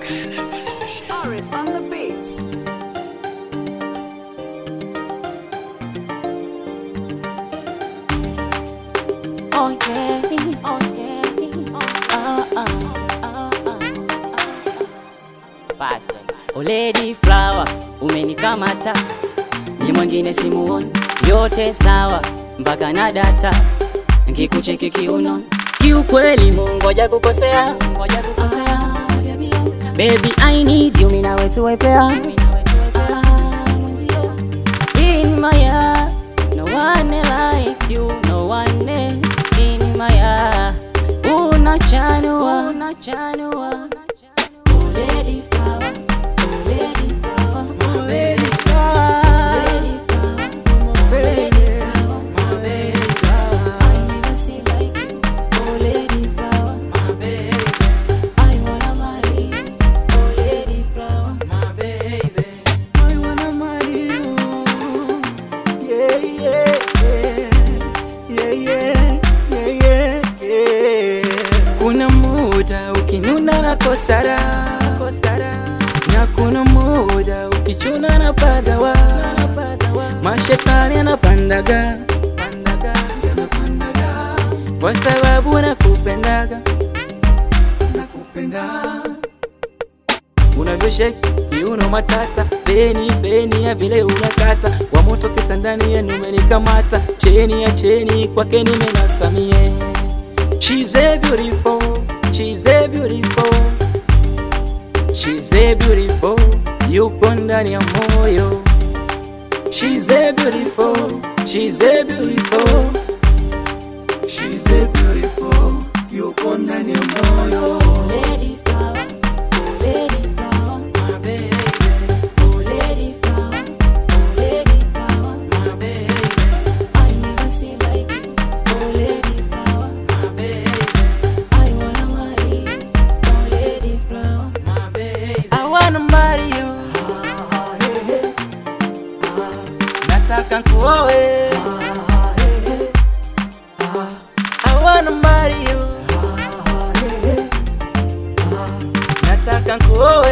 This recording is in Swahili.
Aris on the beats. Oh yeah, oh yeah, ah ah ah ah. Password. Oh lady flower, umenikamata ni mwingine simuoni, yote sawa mpaka na data, nkikucheki kiuno kiukweli, mungoja kukosea, ngoja kukosea Baby I need you, mimi nawe tuwe pair In my heart, no one like you, no one in my heart. Unachanua, unachanua. Oh, lady flower, oh, lady flower, my baby flower, lady flower, oh, lady flower, my baby flower. I never see like you, oh, lady flower, my baby. I wanna marry you, oh, lady flower, my baby. I wanna marry you. Yeah, yeah, yeah. Yeah, yeah, yeah, yeah, yeah. Kuna muda ukinuna na kosara, kosara. Na kuna muda ukichuna na pagawa, mashetani yanapandaga, pandaga, yanapandaga. Kwa sababu nakupendaga, nakupenda unavyosheki kiuno matata beni beni ya vile unakata wa moto kitandani yenu umenikamata cheni ya cheni kwake nimenasamie She's a beautiful, she's a beautiful, she's a beautiful, yuko ndani ya moyo. She's a beautiful, she's a beautiful, she's a beautiful, yuko ndani ya moyo. Lady flower, oh lady flower, my baby. Oh lady flower, oh lady flower, my baby. I never see like you, oh lady flower, my baby. I wanna marry you, oh lady flower, my baby. I wanna marry you. Nataka nkuoe. I wanna marry you. Nataka nkuoe.